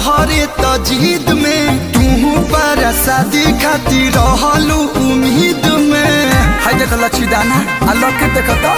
तोहरे तजीद में तू पर शादी खातिर रहलू उम्मीद में हाय देख लच्छी दाना आ लके देख तो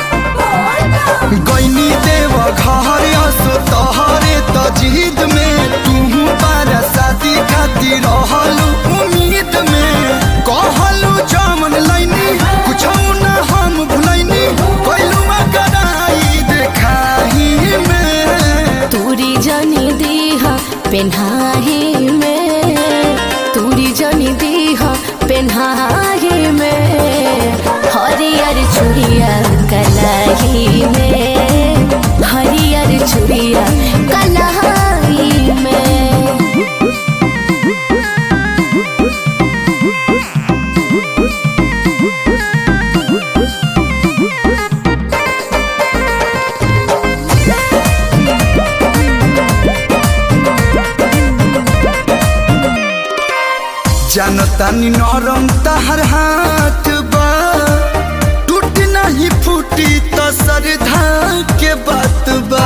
गईनी देव घर असो तोहरे तजीद में तू पर शादी खातिर रहलू उम्मीद में कहलू जमन लैनी कुछ न हम भुलैनी कैलू कराई देखाही में तूरी जनी दीह पेन्हाही में तूरी जनी दीह पेन्हाही में हरियर चुड़िया कलाही में हरियर चुड़िया कलाही में जानतानी नरम तहर हाथ बा टूट नहीं फूटी तो सरधा के बात बा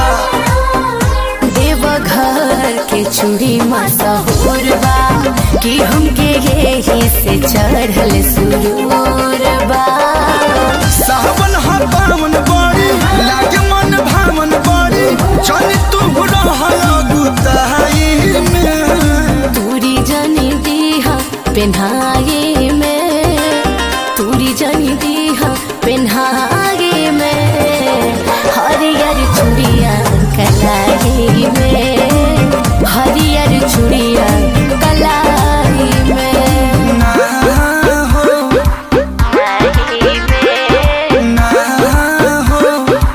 देवघर के चूड़ी मशहूर बा कि हमके यही से चढ़ल सुरूर बा सावन हा पावन बड़ी लागे मन भावन बड़ी चल तू रहल गुताई में तूरी जनी दीहा पेन्हाए में तूरी जनी दीहा पेन्हाए में हरियर चूड़िया कलाई में हरियर चूड़िया कलाई में ना हो ना हो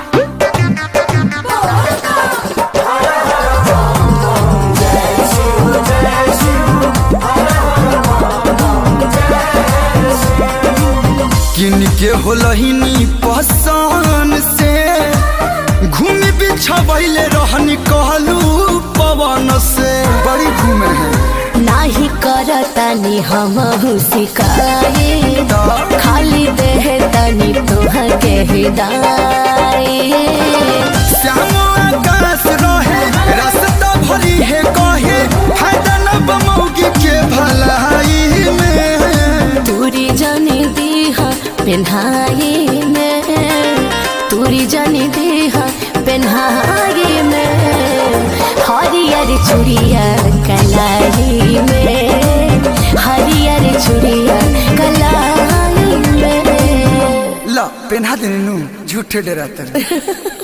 किन के होलहिनी पसन से घूमी बिछबैले रहनी कहलू पवन से बड़ी घूमे है नाही करतानी हम शिकाये खाली देह तनी तोह के हिदाए श्याम आकाश रहे रास्ता भरी है कहे फायदा न बमौगी के भलाई में तूरी जनी दीहा पेन्हाए में तूरी जनी दीहा पेन्हाए में हरियर चूड़िया कलाई में हरियर चूड़िया कलाई में ला पेन्हा देने नु झूठे डरातर